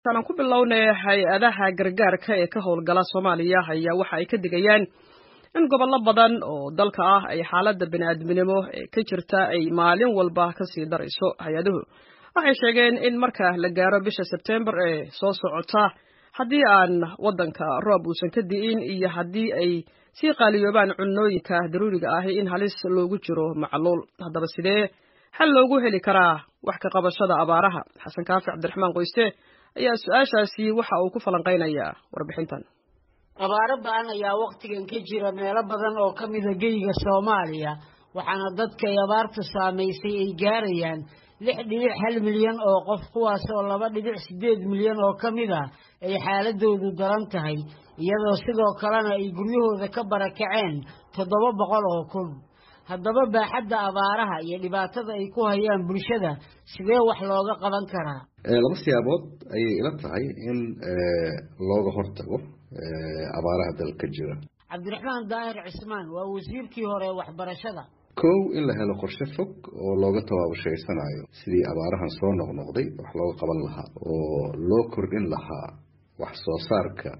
aan ku bilownay hay-adaha gargaarka ee ka howlgala soomaaliya ayaa waxa ay ka digayaan in gobollo badan oo dalka ah ay xaaladda bini'aadminimo ee ka jirta ay maalin walba kasii darayso hay-aduhu waxay sheegeen in marka la gaaro bisha sebtembar ee soo socota haddii aan waddanka roob uusan ka di'in iyo haddii ay sii qaaliyoobaan cunnooyinka daruuriga ahi in halis loogu jiro macluul haddaba sidee xal loogu heli karaa wax ka qabashada abaaraha xasan kaafi cabdiraxmaan qoyste ayaa su-aashaasi waxa uu ku falanqaynayaa warbixintan abaaro ba-an ayaa wakhtigan ka jira meelo badan oo ka mida geyga soomaaliya waxaana dadka ay abaartu saamaysay ay gaarayaan lix dhibic hal milyan oo qof kuwaas oo laba dhibic siddeed milyan oo ka mid ah ay xaaladoodu daran tahay iyadoo sidoo kalena ay guryahooda ka barakaceen toddoba boqol oo kun haddaba baaxadda abaaraha iyo dhibaatada ay ku hayaan bulshada sidee wax looga qaban karaa laba siyaabood ayay ila tahay in looga hortago abaaraha dalka jira cabdiraxmaan daahir cismaan waa wasiirkii hore waxbarashada kow in la helo qorshe fog oo looga tabaabushaysanaayo sidii abaarahan soo noqnoqday wax looga qaban lahaa oo loo kordhin lahaa wax soo saarka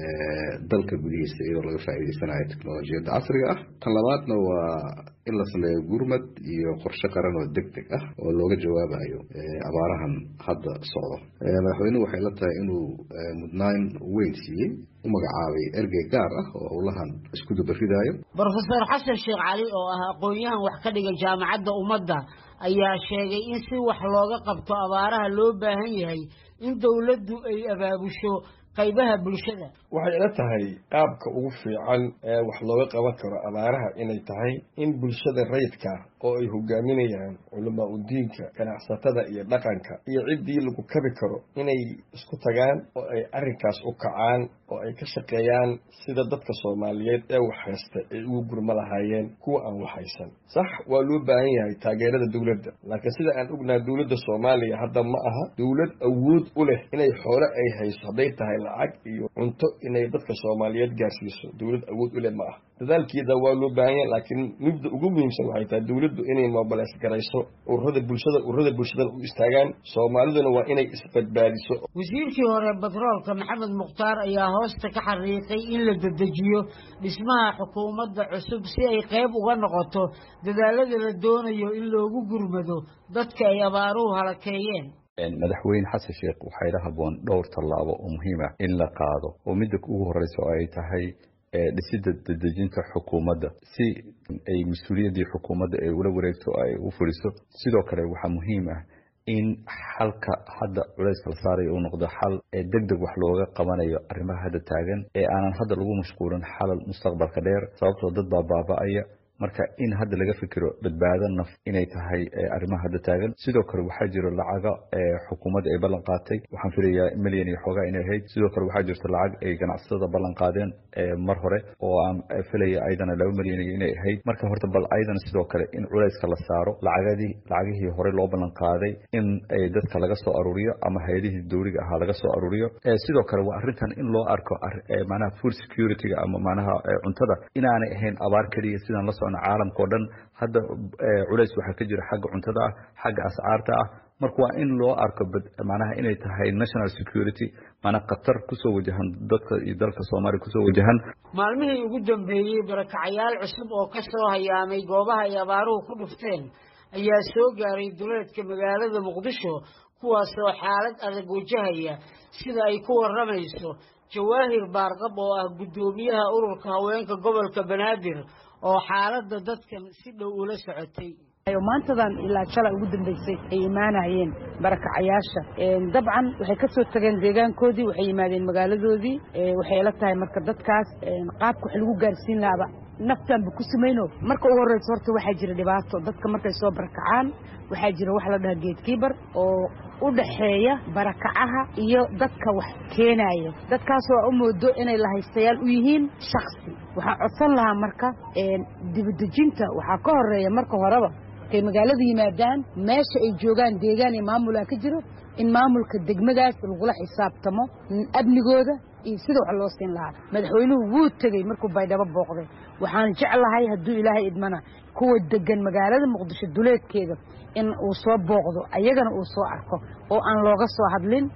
dalka gudihiisa iyadoo laga faa'iidaysanayo technolojiyadda casriga ah tan labaadna waa in la sameeyo gurmad iyo qorshe qaran oo deg deg ah oo looga jawaabayo abaarahan hadda socdo madaxweynuhu waxay la tahay inuu mudnaan weyn siiyey u magacaabay ergey gaar ah oo howlahan isku dubaridaayo brofesor xasan sheekh cali oo ah aqoon-yahan wax ka dhiga jaamacadda ummadda ayaa sheegay in si wax looga qabto abaaraha loo baahan yahay in dowladdu ay abaabusho qaybaha bulshada waxay ila tahay qaabka ugu fiican ee wax looga qaban karo abaaraha inay tahay in bulshada rayidka oo ay hogaaminayaan culamaa udiinka ganacsatada iyo dhaqanka iyo ciddii lagu kabi karo inay isku tagaan oo ay arrinkaas u kacaan oo ay ka shaqeeyaan sida dadka soomaaliyeed ee wax haysta ay ugu gurma lahaayeen kuwa aan wax haysan sax waa loo baahan yahay taageerada dowladda laakiin sida aan ognaha dowladda soomaaliya hadda ma aha dowlad awood u leh inay xoole ay hayso hadday tahay lacag iyo cunto inay dadka soomaaliyeed gaarsiiso dowlad awood u leh ma ah dadaalkeeda waa loo baahan yahay laakiin midda ugu muhiimsan waxay tahay dowladdu inay mobilays garayso ururada bulshada ururada bulshadana u istaagaan soomaaliduna waa inay isbadbaadiso wasiirkii hore batroolka maxamed mukhtaar ayaa hoosta ka xariiqay in la dedejiyo dhismaha xukuumadda cusub si ay qayb uga noqoto dadaalada la doonayo in loogu gurmado dadka ay abaaruhu halakeeyeen madaxweyne xasan sheekh waxaa ila haboon dhowr tallaabo oo muhiim ah in la qaado oo midda ugu horeysa oo ay tahay dhisidda dedejinta xukuumadda si ay mas-uuliyaddii xukuumadda ay ula wareegto ay u fuliso sidoo kale waxaa muhiim ah in xalka hadda culayska la saarayo uu noqdo xal ee deg deg wax looga qabanayo arrimaha hadda taagan ee aanan hadda lagu mashquulin xalal mustaqbalka dheer sababtoo dad baa baaba-aya marka in hadda laga fikiro badbaado naf inay tahay arrimaha hadda taagan sidoo kale waxaa jiro lacago xukuumadda ay ballan qaatay waxaan filayaa milyan iyo xoogaa inay ahayd sidoo kale waxaa jirto lacag ay ganacsatada ballan qaadeen mar hore oo aan filaya ayadana laba milyan inay ahayd marka horta bal ayadana sidoo kale in culayska la saaro lacagadii lacagihii hore loo ballan qaaday in dadka laga soo aruuriyo ama hay-adihii dowliga ahaa laga soo aruuriyo sidoo kale waa arrintan in loo arko manaha food security-ga ama manaha cuntada inaanay ahayn abaar keliya sidaan la caalamka o dhan hadda culays waxaa ka jira xagga cuntada ah xagga ascaarta ah marka waa in loo arko manaha inay tahay national security maanaa khatar kusoo wajahan dadka iyo dalka soomaaliya kusoo wajahan maalmihii ugu dambeeyey barakacayaal cusub oo ka soo hayaamay goobaha ay abaaruhu ku dhufteen ayaa soo gaaray duleedka magaalada muqdisho kuwaasoo xaalad adag wajahaya sida ay ku warramayso jawaahir baarqab oo ah guddoomiyaha ururka haweenka gobolka banaadir oo xaaladda dadkan si dhow ula socotay maantadan ilaa jala ugu dambaysay ay imaanayeen barakacayaasha dabcan waxay ka soo tageen deegaankoodii waxay yimaadeen magaaladoodii waxay la tahay marka dadkaas qaabka wax lagu gaarsiin lahaaba naftaanba ku samayno marka ugu horreysa horta waxaa jira dhibaato dadka markay soo barakacaan waxaa jira wax la dhaha geedkiibar oo u dhaxeeya barakacaha iyo dadka wax keenaya dadkaas waa u moodo inay lahaystayaal u yihiin shaksi waxaa codsan lahaa marka dibadejinta waxaa ka horeeya marka horeba kay magaalada yimaadaan meesha ay joogaan deegaan iyo maamulaa ka jiro in maamulka degmadaas lagula xisaabtamo amnigooda iyo sida wax loo siin lahaa madaxweynuhu wuu tegey markuu baydhabo booqday waxaan jeclahay hadduu ilaahay idmana kuwa degan magaalada muqdisho duleedkeeda in uu soo booqdo ayagana uu soo arko oo aan looga soo hadlin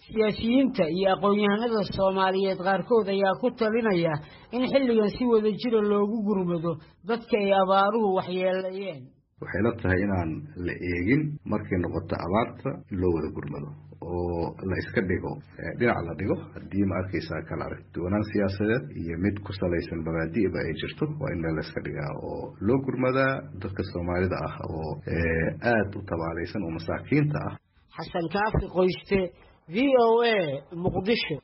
siyaasiyiinta iyo aqoon-yahanada soomaaliyeed qaarkood ayaa ku talinaya in xilligan si wada jira loogu gurmado dadka ay abaaruhu waxyeelayeen waxay la tahay inaan la eegin markay noqoto abaarta in loo wada gurmado oo la iska dhigo dhinac la dhigo haddii ma arkaysaa kala aragduwanaan siyaasadeed iyo mid ku salaysan mabaadi'ba ay jirto waa in meel la iska dhigaa oo loo gurmadaa dadka soomaalida ah oo aada u tabaalaysan oo masaakiinta ah xasan kaafi qoyste v o a muqdisho